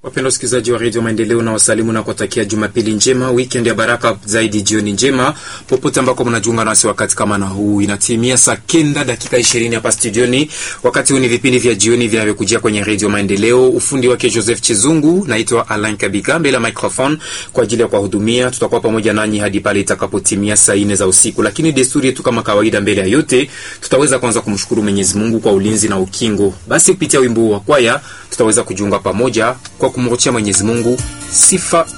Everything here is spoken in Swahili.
Wapenda wasikilizaji wa redio Maendeleo na wasalimu na kuwatakia Jumapili njema, weekend ya baraka zaidi, jioni njema popote ambako mnajiunga nasi wakati kama na huu. Inatimia saa kenda dakika ishirini hapa studioni. Wakati huu ni vipindi vya jioni vinavyokujia kwenye redio Maendeleo. Ufundi wake Joseph Chizungu, naitwa Alain Kabika mbele ya microphone kwa ajili ya kuwahudumia. Tutakuwa pamoja nanyi hadi pale itakapotimia saa nne za usiku, lakini desturi yetu kama kawaida, mbele ya yote tutaweza kwanza kumshukuru Mwenyezi Mungu kwa ulinzi na ukingo. Basi kupitia wimbo wa kwaya tutaweza kujiunga pamoja kwa kumrudishia Mwenyezi Mungu sifa